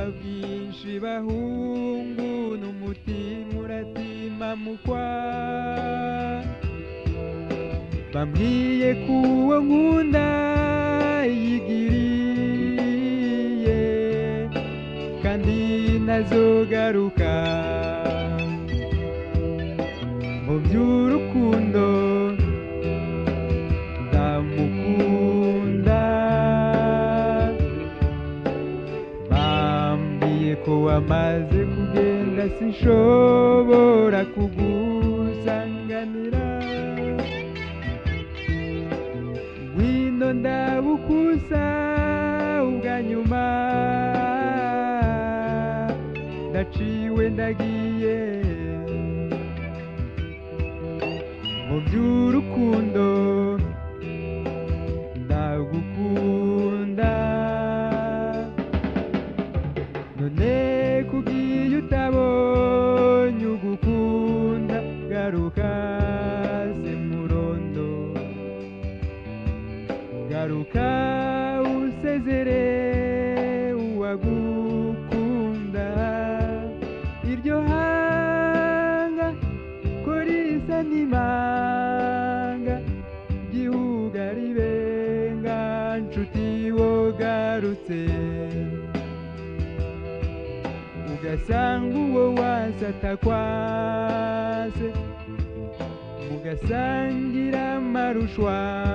bwinshi bahungu n'umutima uratima mukwa bambwiye ko uwo nkunda yigiriye kandi ntazogaruka mu by'urukundo ndamukunda bambwiye ko wamaze kugenda sinshobora kugusanganira ngwino ndabukusa ubwa nyuma ndaciwe ndagiye mu by'urukundo ndagukunda none kugiye utabonye ugukunda garuka se murondo garuka usezere uwagukunda iryo hanga ko risa n'imanga gihuga ribenga nshuti wogarutse ugasanga uwo wasata kwase mugasangira amarushwa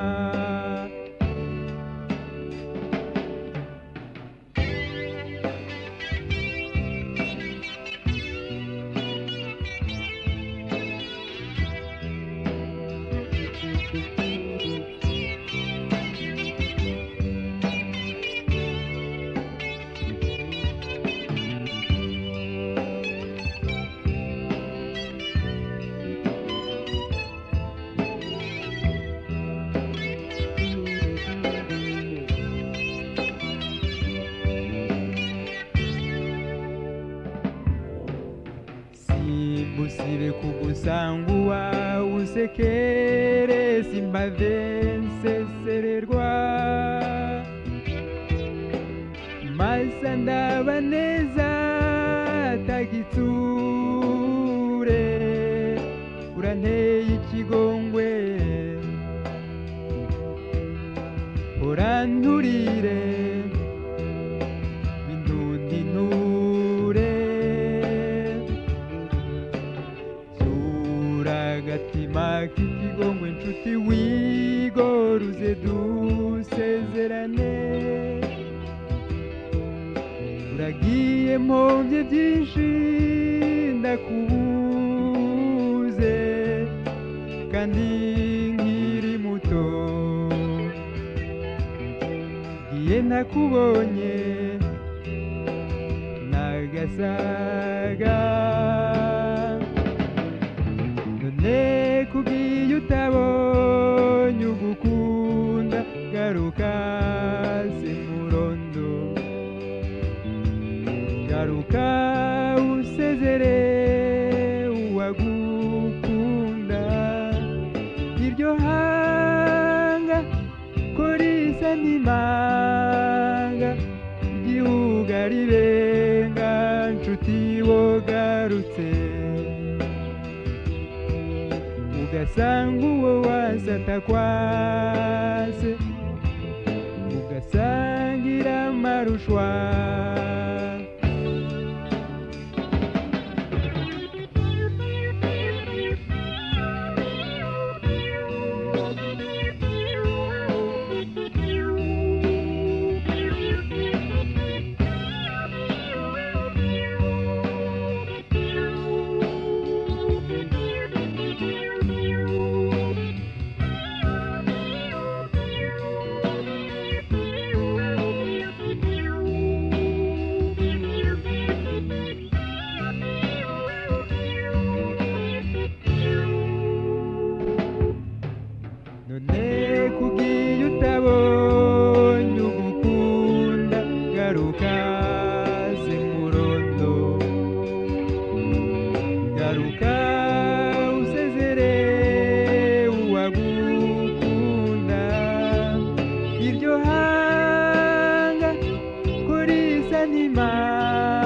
simbusire kugusanga uwawe usekere simbave nsesererwa masa ndaba neza tagitsure uranteye ikigongwe uranturire bindundinure zura agatima k'ikigongwe nshuti wigoruze dusezerane uragiye mpomvye byinshi ndakubuze kandi nkiri muto giye ntakubonye nagasaga none kugiye utabonye ugukunda garuka se murondo garuka usezere uwagukunda iryo hanga ko risa n'imanga igihuga ribenga nshuti wogarutse ugasanga uwo wasata kwase ugasangira amarushwa none kugiye utabonye ugukunda garuka se murondo garuka usezere uwagukunda iryo hanga ko risa n'imana